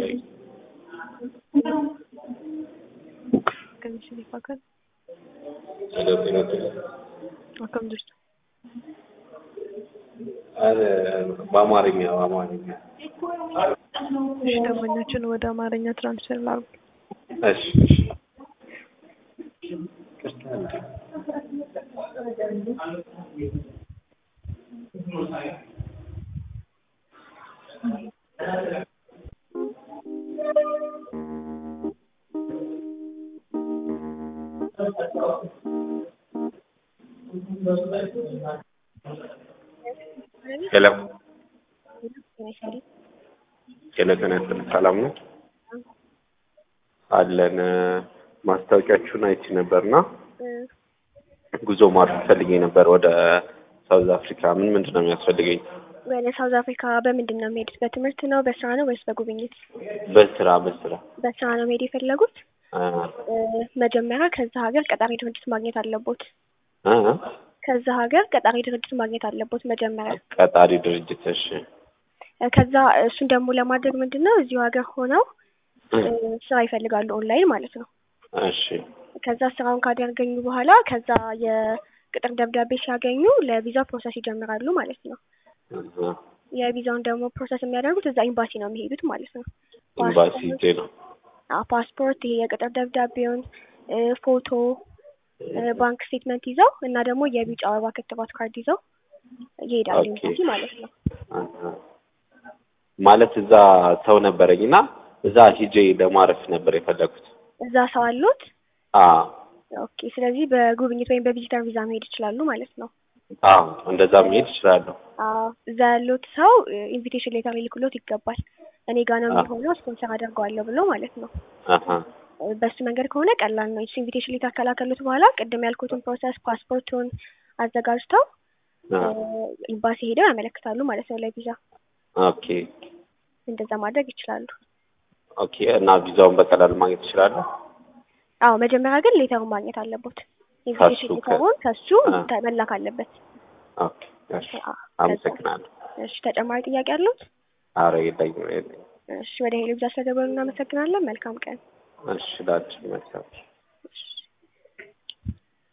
ላይ Akkamitti fakkaata? ሄሎ ጤና ይስጥልኝ። Akkam jirtu? አረ በአማርኛ በአማርኛ እሺ ደንበኛችን ወደ አማርኛ ትራንስፈር ላድርግ። እሺ እሺ ይቅርታ እንዴ ሄሎ ሄሎ ጤና ይስጥልኝ። ሰላም ነው አለን። ማስታወቂያችሁን አይቼ ነበርና ጉዞ ማድረግ ፈልጌ ነበር ወደ ሳውዝ አፍሪካ። ምን ምንድን ነው የሚያስፈልገኝ? ወደ ሳውዝ አፍሪካ በምንድን ነው የሚሄዱት? በትምህርት ነው፣ በስራ ነው ወይስ በጉብኝት? በስራ በስራ በስራ ነው መሄድ የፈለጉት? አ መጀመሪያ ከዛ ሀገር ቀጣሪ ድርጅት ማግኘት አለቦት። አ ከዛ ሀገር ቀጣሪ ድርጅት ማግኘት አለቦት መጀመሪያ። ቀጣሪ ድርጅት እሺ ከዛ እሱን ደግሞ ለማድረግ ምንድን ነው እዚሁ ሀገር ሆነው ስራ ይፈልጋሉ፣ ኦንላይን ማለት ነው። እሺ ከዛ ስራውን ካደረገኙ በኋላ ከዛ የቅጥር ደብዳቤ ሲያገኙ ለቪዛ ፕሮሰስ ይጀምራሉ ማለት ነው። እዛ የቪዛውን ደግሞ ፕሮሰስ የሚያደርጉት እዛ ኤምባሲ ነው የሚሄዱት ማለት ነው። ኤምባሲ ሄጄ ነው አዎ፣ ፓስፖርት፣ ይሄ የቅጥር ደብዳቤውን፣ ፎቶ፣ ባንክ ስቴትመንት ይዘው እና ደግሞ የቢጫ አበባ ክትባት ካርድ ይዘው ይሄዳሉ ኦኬ። ኤምባሲ ማለት ነው። አሃ። ማለት እዛ ሰው ነበረኝ እና እዛ ሂጄ ለማረፍ ነበር የፈለኩት። እዛ ሰው አሉት። አዎ ኦኬ። ስለዚህ በጉብኝት ወይም በቪዚተር ቪዛ መሄድ ይችላሉ ማለት ነው። አዎ እንደዛ መሄድ እችላለሁ። አዎ እዛ ያሉት ሰው ኢንቪቴሽን ሌተር ሊልክሎት ይገባል። እኔ ጋ ነው አዎ። የሚሆነው ስፖንሰር አደርገዋለሁ ብሎ ማለት ነው። አሃ በሱ መንገድ ከሆነ ቀላል ነው። እሱ ኢንቪቴሽን ሌተር ከላከሉት በኋላ ቅድም ያልኩትን ፕሮሰስ ፓስፖርቱን አዘጋጅተው አ ኤምባሲ ሄደው ያመለክታሉ ማለት ነው ለቪዛ። ኦኬ እንደዛ ማድረግ ይችላሉ። ኦኬ። እና ቪዛውን በቀላሉ ማግኘት እችላለሁ? አዎ መጀመሪያ ግን ሌተሩን ማግኘት አለቦት። ኢንቪቴሽን ከሱ ከ- ሌተሩን ከሱ አ። ተ- መላክ አለበት። ኦኬ እሺ። አዎ፣ አመሰግናለሁ። እሺ ተጨማሪ ጥያቄ አሉት? አረ የለኝም የለኝም። እሺ ወደ ሄሎ ቪዛ ስለደወሉ እናመሰግናለን። መልካም ቀን። እሺ ላችሁ መልካም እሺ